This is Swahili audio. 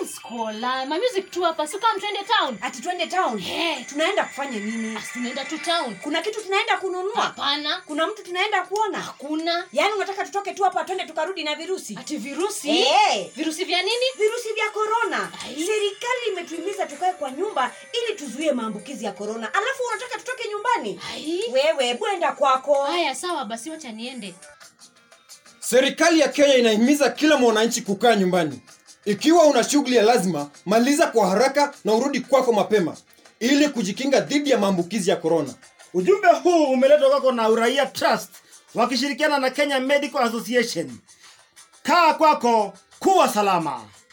Skola, my music tu hapa. Si kama twende town. ati twende town Eh. tunaenda kufanya nini Asi tunaenda tu town. kuna kitu tunaenda kununua Hapana. kuna mtu tunaenda kuona Hakuna. yaani unataka tutoke tu hapa twende tukarudi na virusi Ati virusi? Eh. Virusi vya nini? virusi vya korona Ai. serikali imetuhimiza tukae kwa nyumba ili tuzuie maambukizi ya korona alafu unataka tutoke nyumbani Ai. wewe bwenda kwako Haya sawa basi wacha niende. Serikali ya Kenya inahimiza kila mwananchi kukaa nyumbani. Ikiwa una shughuli ya lazima, maliza kwa haraka na urudi kwako mapema ili kujikinga dhidi ya maambukizi ya korona. Ujumbe huu umeletwa kwako na Uraia Trust wakishirikiana na Kenya Medical Association. Kaa kwako, kuwa salama.